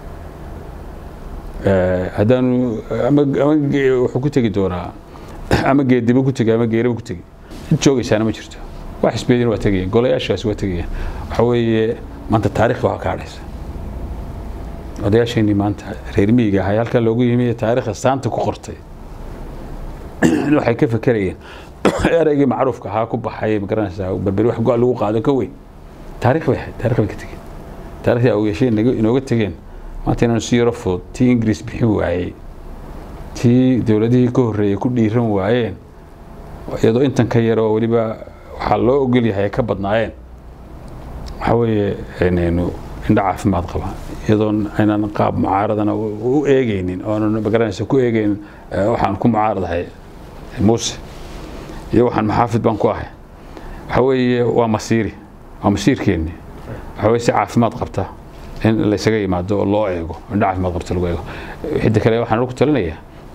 haddaanu ama ama wuxuu ku tegi doonaa ama geediba ku tegi ama geeriba ku tegi cid joogaysaana ma jirto wax xisbiyadina waa tegayaan golayaashaasi waa tegayaan waxa weeye maanta taarikhda waa ka hadhaysa odayaasheenii maanta reer miyiga ahay halkaa loogu yimi taarikhda saanta ku qortay waxay ka fekerayeen ereygii macruufka ahaa ku baxay magaranaysaa berberi wax go' lagu qaado ka weyn taarikh bay ahayd taarikh bay ka tegeen taarikhda awgeesheen inooga tegeen maanta inaanu si yaro fudud tii ingiriis bixin waayey tii dowladihii ka horreeyey ku dhiiran waayeen iyadoo intan ka yar oo weliba waxaa loo ogol yahay ay ka badnaayeen waxa weeye inaynu indho caafimaad qaba iyadoon aynan qaab mucaaradana u eegeynin oonan magaranaysa ku eegeynin waxaan ku mucaaradahay muuse iyo waxaan maxaafid baan ku ahay waxa weeye waa masiiri waa masiirkeenni waxa weye si caafimaad qabta in laysaga yimaado oo loo eego indho caafimaad qabta lagu eego xidda kale waxaan ku talinayaa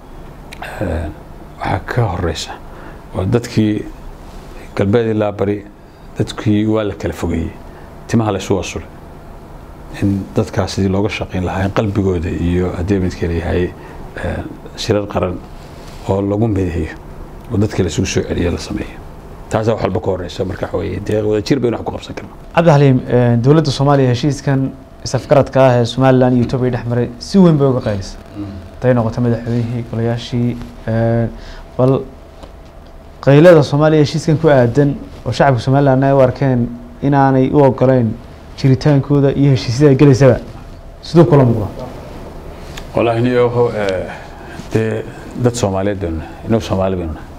waxaa ka horeysa waa dadkii galbeed ilaa bari dadkii waa la kala fogeeyey timaha laysu wasulay in dadkaas sidii looga shaqayn lahaa in qalbigooda iyo haddii midka leeyahay shirar qaran oo lagu mideeyo oo dadka laysugu soo celiyo la sameeyo taasaa wax walba ka horeysa marka waxa weeye dee wadajir baynu wax ku qabsan karnaa cabdixaliim dowladda soomaaliya heshiiskan isafgaradka ah ee somalilan iyo etoobiya dhex maray si weyn bay uga qaylisa haday noqoto madaxweynihii golayaashii bal qaylada soomaaliya heshiiskan ku aadan oo shacabka somalilan ay u arkeen inaanay u ogoleyn jiritaankooda iyo heshiisyada ay gelaysaba siduu kula muuqda wallaahi niyo dee dad soomaaliyeed baynu nahay inagu soomaali baynu nahay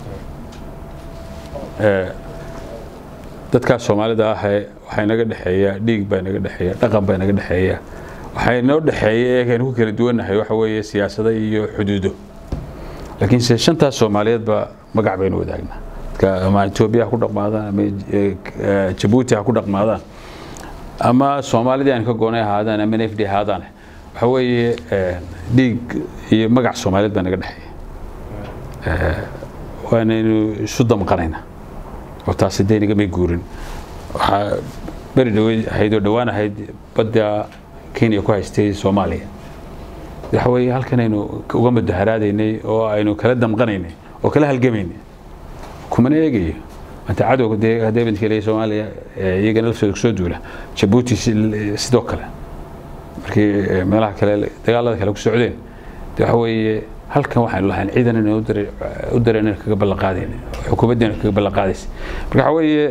dadkaas soomaalida ahee waxaa inaga dhexeeya dhiig baa inaga dhexeeya dhaqan baa inaga dhexeeya waxaa inoo dhexeeya eegaynu ku kala duwannahay waxa weeye siyaasado iyo xuduudo laakiinse shantaas soomaaliyeedba magac baynu wadaagnaa dadka ama etoobiya ha ku dhaqmaadaan ama jabuuti ha ku dhaqmaadaan ama soomaalidii aan ka goonay ahaadaan ama nfd ahaadaan waxa weeye dhiig iyo magac soomaaliyeed baa naga dhexeeya waanaynu isu damqanaynaa oo taasi dee nagamay guurin waxaa beri dhaweyd ahayd oo dhowaan ahayd badda kenya ku haystay soomaaliya waxa weeye halkanaynu uga mudaharaadaynay oo aynu kala damqanaynay oo kala halgamaynay kumana eegayo maanta cadowga dee haddee midka leeyahay soomaaliya iyagana laftooda kusoo duula jabuuti sidoo kale markii meelaha kale dagaalada kale ku socdeen de waxa weeye halkan waxaynu lahayn ciidan inay u dareen kaga ballan qaadayna xukuumaddeena kaga ballan qaadaysa marka waxa weeye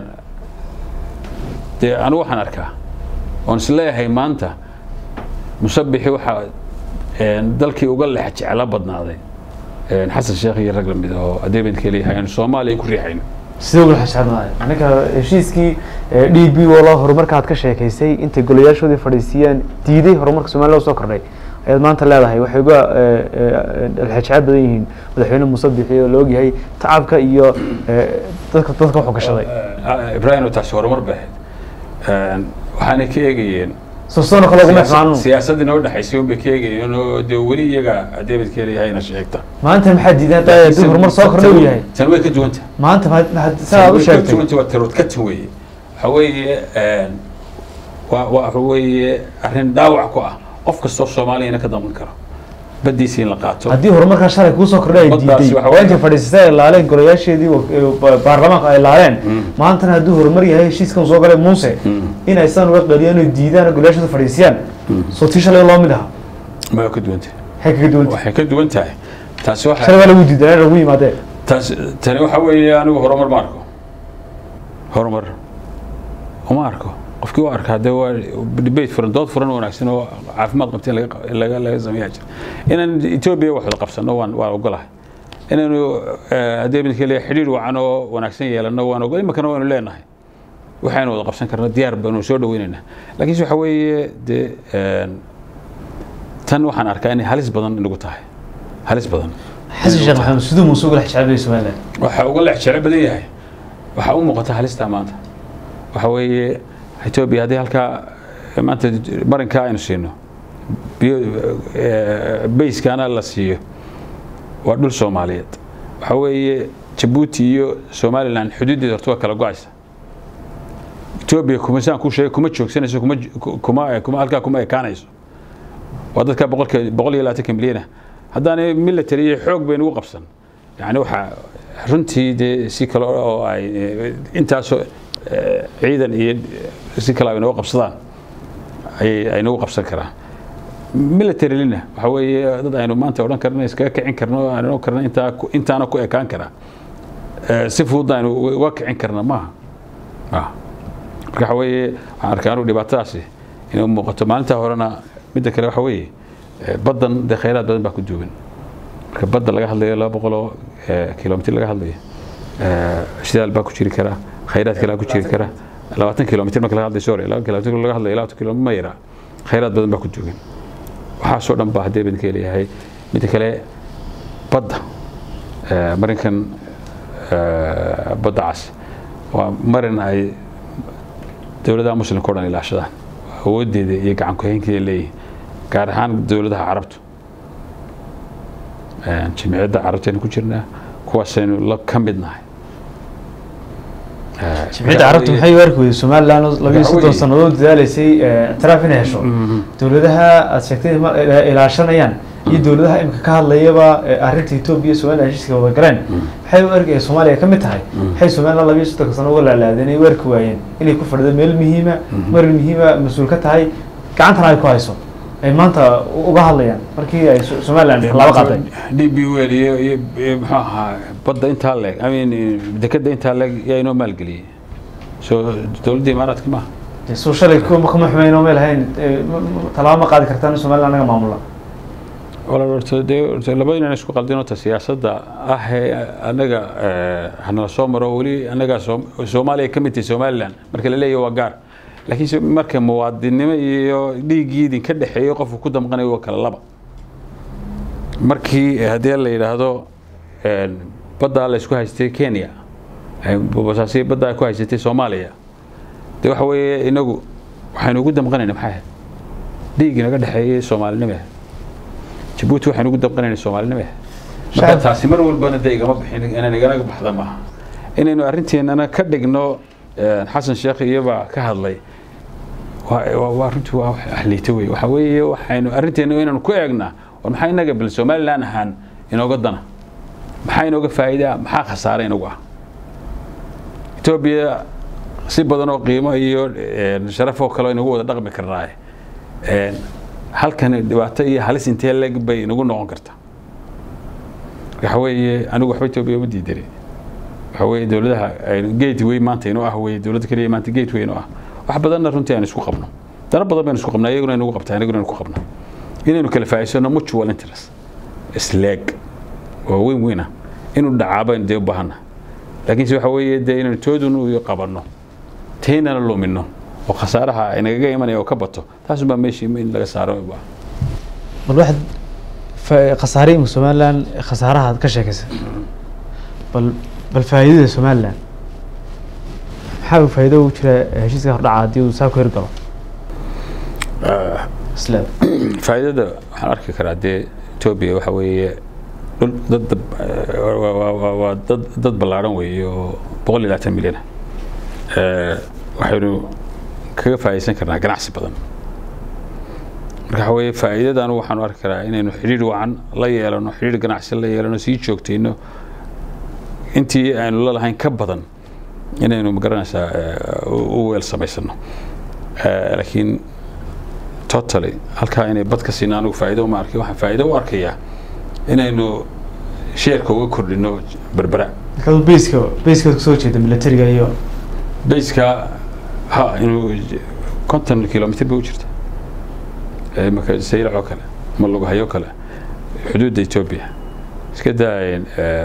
dee anigu waxaan arkaa oon is leeyahay maanta musabixi waxaa dalkii uga leex jeclo badnaaday xasan sheekh iyo rag lamid oo adeebadka leeyahay aanu soomaaliya ku riixayno sidee uga xashadnaay ninka heshiiskii d b wala horumarka aad ka sheekaysay intay golayaashoodii fadhiisiiyeen diiday horumarka somaliya soo kordhay ayaad maanta leedahay waxay uga xajecad badan yihiin madaxweyne muuse bixi oo la ogyahay tacabka iyo dadka dadka wuxuu gashaday ibrahim taasi horumar bay ahayd waxaanay ka eegayeen sosoona kale uguma xmaanu siyaasadii noo dhexaysay unbay ka eegayeen oo dee weli iyaga adeebadka leeyahayna sheegta maanta maxaa diidan hadda haddii horumar soo kordhay uu yahay tan way ka duwanta maanta ma ma saa aad u sheegtay duwanta waa tarood ka tan weeye waxa weeye waa waa waxa weeye arrin dhaawac ku ah qof kastoo soomaaliyana ka damqan karo baddiisa in la qaato haddii horumarkaa shalay kuu soo kordhay ay Baddaasi diiday waxa waa intay fadhiisatay ay laaleen golayaasheedii wa- baarlamaanka ay laaleen maantana hadduu horumar yahay heshiiskan soo galay muuse in ay san uga qaliyaan oo diidaan oo golayaashooda fadhiisiyaan soo tii shalay loo mid aha ma waa ka duwanta maxay kaga duwanta waxay ka duwan tahay taasi waxa shalay waa lagu diidanaa lagu yimaadee taas tani waxa weeye anigu horumar ma arko horumar uma arko qofkii u arkaa dee waa debate furan dood furan oo wanaagsan oo caafimaad qabta in laga laga laga sameeyaa jira inaan etoobiya wax wada qabsano waan waan ogolahay inaynu haddii midka leeyahay xidhiir wacan oo wanaagsan yeelano waan ogol iminkana waanu leenahay waxaynu wada qabsan karna diyaar baanu soo dhaweynaynaa laakiinse waxa weeye dee tan waxaan arkaa inay halis badan inagu tahay halis badan xasan sheekh maxamed siduu muuse uga xijaabayay somaliland waxa uga leex jeclo badan yahay waxaa u muuqata halistaa maanta waxa weeye etoobiya haddii halkaa maanta marinkaa aynu siino bayskaana la siiyo waa dhul soomaaliyeed waxa weeye jabuuti iyo somalilan xuduuddeeda horta waa kala go-aysa etoobiya kuma saan kuu sheegay kuma joogsanayso kuma kuma kuma halkaa kuma ekaanayso waa dadka boqolka boqol iyo labaatanka milyana haddaanay military iyo xoog bay nagu qabsan yani waxaa runtii dee si kale oo ay intaasoo ciidan iyo si kale ay nagu qabsadaan ay ay nagu qabsan karaan militarylina waxa weeye dad aynu maanta odhan karno iskaga kicin karno aynu odhan karno intaa intaana ku ekaan karaa si fudud aynu uga kicin karna maaha marka waxa weeye waxaan arkaa anigu dhibaatadaasi inay muuqato maalintaa horena midda kale waxa weeye baddan dee khayraad badan baa ku duugan marka badda laga hadlayo laba boqoloo kilomitr laga hadlayo shidaal baa ku jiri kara khayraad kalaa ku jiri kara labaatan kilomitr marka laga hadlayo sorry laba kilomitr laga hadlayo labaatan kilomitr ma yaraa khayraad badan baa ku duugan waxaasoo dhan baa haddee baan ka leeyahay midda kale badda marinkan badda cas waa marin ay dowladaha muslimka o dhan ilaashadaan awooddeeda iyo gacan ku-haynkeeda leeyihin gaar ahaan dowladaha carabtu jimciyadda carabtaynu ku jirnaa kuwaasaynu la ka mid nahay jimciyadda carabta maxay u arki weyday somaliland oo labiyo soddon sannadood dadaaleysay ictiraaf inay hesho dowladaha aad sheegtay ilaashanayaan iyo dowladaha imika ka hadlayaba arrinta etoobiya iyo somaliland heshiiska wada galeen maxay u arki soomaaliya ka mid tahay maxay somaliland labiyo soddonka sano uga laalaadeen ay u arki waayeen inay ku fadhido meel muhiima marin muhiima mas-uul ka tahay gacantana ay ku hayso ay maanta uga hadlayaan markii ay somaliland laba qaaday d b wel iyo iyo muxuu ahaa badda intaa leeg i mean dekadda intaa leeg yaa inoo maalgeliyey so dowladda imaaraadka maaha soo shalay kuma kuma xumeyn oo meel hayn tallaabo ma qaadi kartaan in somaliland anaga maamula walaal horta dee horta laba inaan isku qaldin horta siyaasadda ah ee anaga hanala soo maro weli anaga soomaaliya ka mid tahay somaliland marka la leeyahay waa gaar laakiin marka muwaadinnimo iyo dhiiggii idinka dhexeeyo qofku ku damqanayo waa kala laba markii haddii la yidhaahdo baddaa la isku haystay kenya basaasi baddaa ku haysatay soomaaliya dee waxa weeye inagu waxaynu ugu damqanayna maxay ahayd dhiiggii naga dhexeeyey soomaalinimo ahayd jabuuti waxaynu ugu damqanayna soomaalinimo ahayd marka taasi mar walbana dee igama bixin inaan iganaga baxda maaha inaynu arrinteenana ka dhigno xasan sheekh iyobaa ka hadlay waa runtii waa ahliito wey waxa weeye waxaynu arrinteena inaynu ku eegnaa war maxaa inaga bal somaliland ahaan inooga dana maxaa inooga faa'iidaa maxaa khasaare inagu ah etoobiya si badan oo qiimo iyo sharaf oo kale inagu wada dhaqmi karnaaye halkan dhibaato iyo halis intee leg bay inagu noqon kartaa waxa weeye anigu waxba etoobiya uma diidani waxa weeye dowladaha gateway maanta inoo ah weye dowladda keliya maanta gateway inoo ah wax badanna runtii aynu isku qabno dana badan baynu isku qabnaa iyaguna inagu qabtaa inaguna aynu ku qabnaa inaynu kala faa'iidsano mutual interest isleeg waa weyn weyn ah inuu dhacaa baynu dee u baahanna laakiinse waxa weeye dee inaynu toodun u qabanno taynana lumino oo khasaaraha inagaga imanaya oo ka bato taasunbaa meeshii in laga saaro bal waxaad khasaare imika somaliland khasaaraha aad ka sheekaysa bal bal faa'iidada somaliland maxaa faa'iido ugu jira heshiiska hordhaca haddii uu saa ku hirgalo isla faa'iidada waxaan arki karaa dee etoobiya waxa weeye dhul dad waa dad dad ballaadhan weeye oo boqol iyo labaatan milyan ah waxaynu kaga faa'iidaysan karnaa ganacsi badan marka waxa weeye faa'iidadan waxaanu arki karaa inaynu xidhiir wacan la yeelano xidhiir ganacsi la yeelano sii joogtayno intii aynu la lahayn ka badan inaynu magaranaysaa u weel samaysano laakiin totally halkaa inay bad ka siina anigu faa'iido uma arkay waxaan faa'iido u arkayaa inaynu sheerka uga kordhino berbera markaad bayska bayska kasoo jeeda militariga iyo bayska ha inuu konton kilomitr bay u jirta marka saylac oo kale ama lugahayo kale xuduudda etoobiya iska daayeen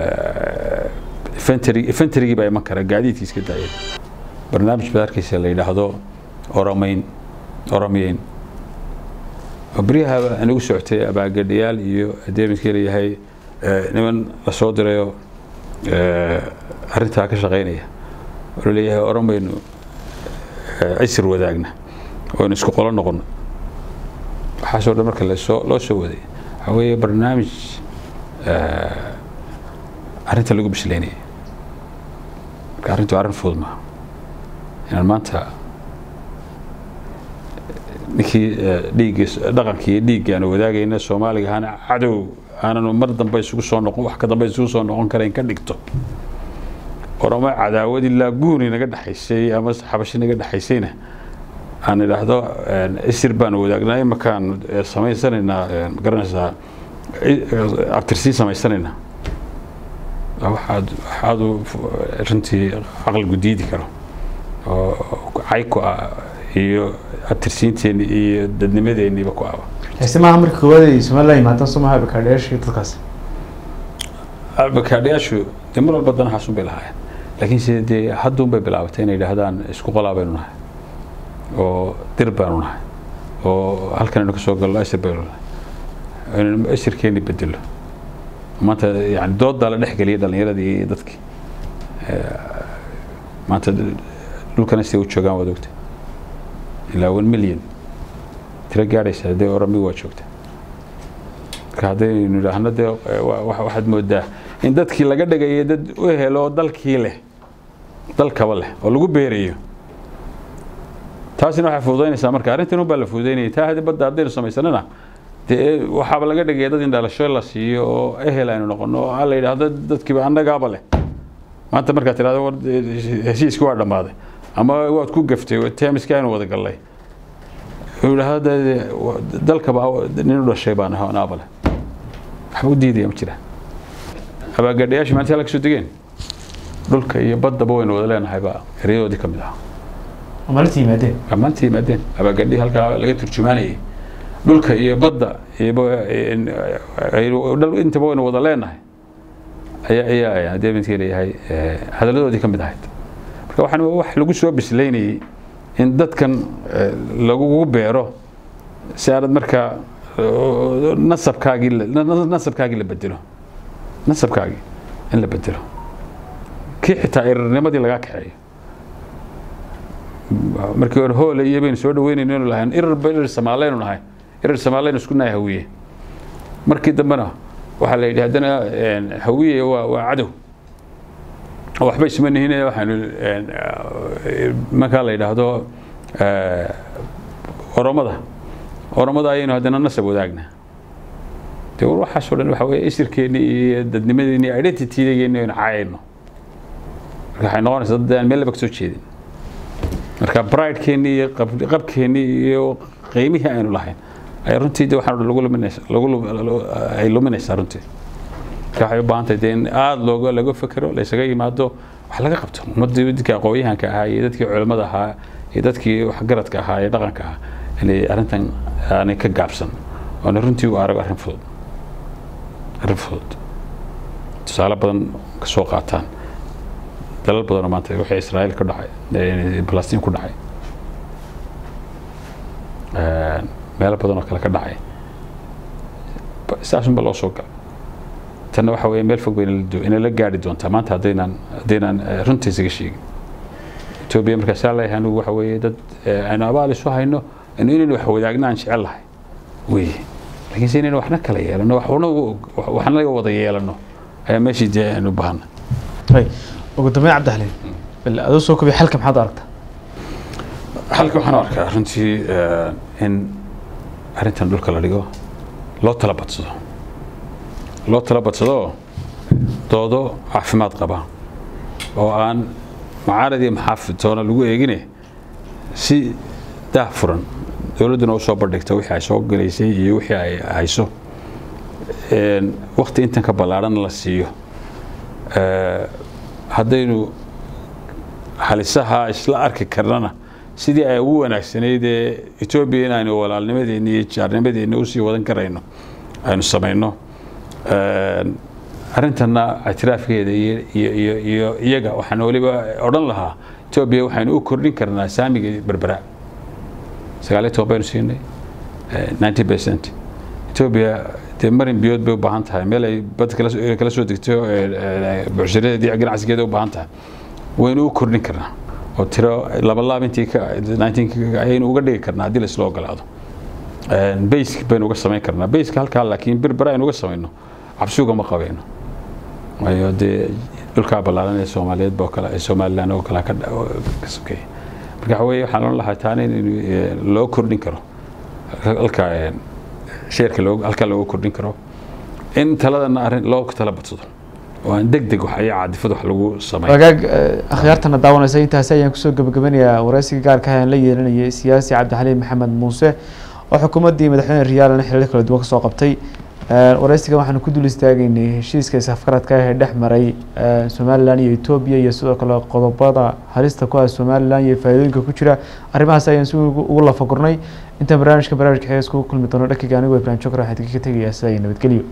infentrygii baa iman kara gaadiidkii iska daayeen barnaamij baad arkaysa la yidhaahdo oromayn oromiyeyn oo beryaha inagu socotay abaagadhayaal iyo adeeminkii leeyahay niman la soo dirayoo arrintaa ka shaqaynaya oo laleeyahay oromaynu cisir wadaagna oonu isku qolo noqono waxaasoo dhan marka lasoo loo soo waday waxaa weeye barnaamij arrinta lagu bisleynaya marka arrintu arrin fudud maaha inaan maanta ninkii dhiiggii dhaqankii iyo dhiiggii aanu wadaagayna soomaaliga ahaana cadow aananu mar dambe isugu soo noqon wax ka dambe isugu soo noqon karayn ka dhigto orama cadaawad ilaa guuni naga dhexaysay ama xabashi naga dhexaysayna aan idhaahdo isir baanu wadaagnaa imakaan samaysanaynaa magaranaysaa abtirsiin samaysanaynaa waxaad waxaadu runtii caqligu diidi karo oo cayku ah iyo abtirsiinteenni iyo dadnimadeenniiba ku aba heese maaha marka koowaad ay somaliland yimaadaan soo maha abakaadhayaashii dadkaas abakaadhayaashu dee mar walba danahaasun bay lahaayeen laakiin se dee hadduun bay bilaabatay inay yidhaahdaan isku qolaa baynu nahay oo dir baanu nahay oo halkan aynu ka soo galno asir baynu nahay inaynu asirkeenni bedelo maanta yani dooddaa la dhex geliyay dhallinyaradii iyo dadkii maanta dhulkana siday u joogaan waad ogta ilaa one million tiro gaadhaysa haddee orami waa joogta marka haddaynu idhaahno dee waxaad moodaa in dadkii laga dhigaya dad u helo dalkii leh dalkaba leh oo lagu beerayo taasina waxay fududaynaysaa marka arrintan unbaa la fududaynaya taa haddii badda haddaynu samaysanana dee waxaaba laga dhigaya dad in dhalasho la siiyo oo ehel aynu noqono oo ha la yidhaahdo dadkiiba annagaaba leh maanta markaad tidhahdo war heshiiskii waa dhammaaday ama waad ku gaftay teemiska aynu wada gallay wuxuu yidhahdo dalkaba nin u dhashay baan aho anaaba leh waxba u diidaya ma jira abaagadhayaashii maalintii halka soo degeen dhulka iyo baddaba waynu wada leenahay baa eryadoodii ka mid ahaa maalinta yimaadeen maalintii yimaadeen abaagadhii halkaa laga turjumaanayay dhulka iyo badda intaba waynu wada leenahay ayaa ayaa haddii midkii leeyahay hadalladoodii ka mid ahayd marka waxaan wax lagu soo bislaynayay in dadkan lagugu beero si aanad markaa nasabkaagii nasabkaagii la bedelo nasabkaagii in la bedelo kii xitaa irirnimadii lagaa kaxeeyo markii hore hoole iyo baynu soo dhaweynayno inu lahayn irir irir samaaleynu nahay irir samaaleynu isku nahay hawiye markii dambena waxaa la yidhi haddana hawiye waa waa cadow waxba isma nihin waxaanu markaa la yidhaahdo oromada oromada ayaynu haddana nasab wadaagna de war waxaasoo dhan waxa weye isirkeenni iyo dadnimadeeni iyo identitydeeni aynu caayayno marka waxay noqonaysaa dad aan meel laba ka soo jeedin marka bridekeenni iyo qabkeenni iyo qiimihii aynu lahayn ay runtii de waxaan lagu luminaysa lagu ay luminaysaa runtii marka waxay u baahan tahay dee in aada looga laga fekero laysaga yimaado wax laga qabto ummaddii dadkii aqoonyahanka ahaa iyo dadkii culimmada ahaa iyo dadkii waxgaradka ahaa iyo dhaqanka ahaa inay arrintan aanay ka gaabsan oona runtii u arago arrin fudud arrin fudud tusaale badan ka soo qaataan dalal badanoo maanta wixii israa'iil ka dhacay balastiin ku dhacay meelo badan oo kale ka dhacay saasunba loo soo gala tanna waxa weeye meel fog bay inay la gaari doontaa maanta haddaynaan haddaynaan runta isaga sheegin etoobiya markaasaa leeyahay anigu waxa weeye dad aynu abaal isu hayno inu inaynu wax wadaagna aan jecel lahay weye laakiinse inaynu waxna kala yeelano waxna waxna laga wada yeelano ayaa meeshii dee aynu baahana ugu dambeyn cabdixaliin bal adoo soo kobiy xalka maxaad aragtaa xalka waxaan u arkaa runtii in arrintan dhulka la dhigo loo tala badsado loo tala badsado doodo caafimaad qaba oo aan macaarad iyo maxaafid toona lagu eegine si daah furan dowladduna usoo bandhigta wixii ay soo galaysay iyo wixii ay hayso wakti intan ka ballaarhan la siiyo haddaynu halisaha isla arki karnana sidii ay ugu wanaagsanayd ee etoobiya in aynu walaalnimadeenni iyo jaarnimadeenni usii wadan karayno aynu samayno arrintanna ictiraafkeeda iyo iyo iyaga waxaan weliba odhan lahaa etoobiya waxaynu u kordhin karnaa saamiga berbera sagaaliyo toban baynu siinay ninety percent etoobiya dee marin biyood bay u baahan tahay meel ay bad kala soo degto bucshiradeedii ganacsigeeda u baahan tahay waynu u kordhin karnaa oo tiro laba laab intii ayaynu uga dhigi karnaa haddii laisla ogolaado baysk baynu uga samayn karnaa bayska halkaa laakiin berbera aynu uga samayno cabsuga ma qabayno waayo dee dhulkaa ballaaran ee soomaaliyeed oo kale somaliland oo kale ka sokeeya marka waxa weeye waxaan oran lahaa taana in loo kordhin karo halka sheerka halkaa looga kordhin karo in taladana arrin loo tala badsado oo aan deg deg wax ayaa caadifad wax lagu sameeyo wagaag akhyaartana daawanaysa intaasi ayaan kusoo gabagabanayaa waraysiga gaarka ayaan la yeelanayay siyaasi cabdixaliim maxamed muuse oo xukuumaddii madaxweyne riyaalana xilal kala duwan kasoo qabtay waraysiga waxaanu ku dul istaagaynay heshiiska isafgaradka ah ee dhex maray somalilan iyo etoobiya iyo sidoo kale qodobada halista ku ah somalilan iyo faa'iidooyinka ku jira arrimahaas ayaan si ugu lafagurnay intaan barnaamijka barnaamijka xees kugu kulmi doono dhankayga anigu ibrahim jokra waxaan idinka tegayaa sidaa iyo nabadgelyo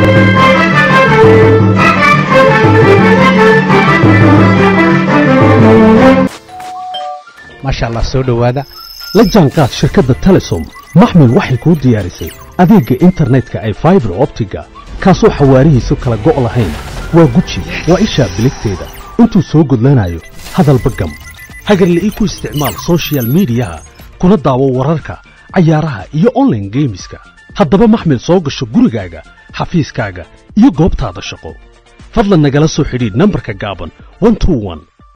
maasha allah soo dhowaada la jaanqaad shirkadda telesom maxmil waxay kuu diyaarisay adeegga internetka ay faibar optiga kaasoo xawaarihiisu kala go' lahayn waa guji waa ishaa biligteeda intuu soo gudlanayo hadalba gam hagarla'ii ku isticmaal sochial midiyaha kuna daawo wararka cayaaraha iyo onlaine geemiska haddaba maxmil soo gasho gurigaaga xafiiskaaga iyo goobtaada shaqo fadlan nagala soo xidhiidh nambarka gaaban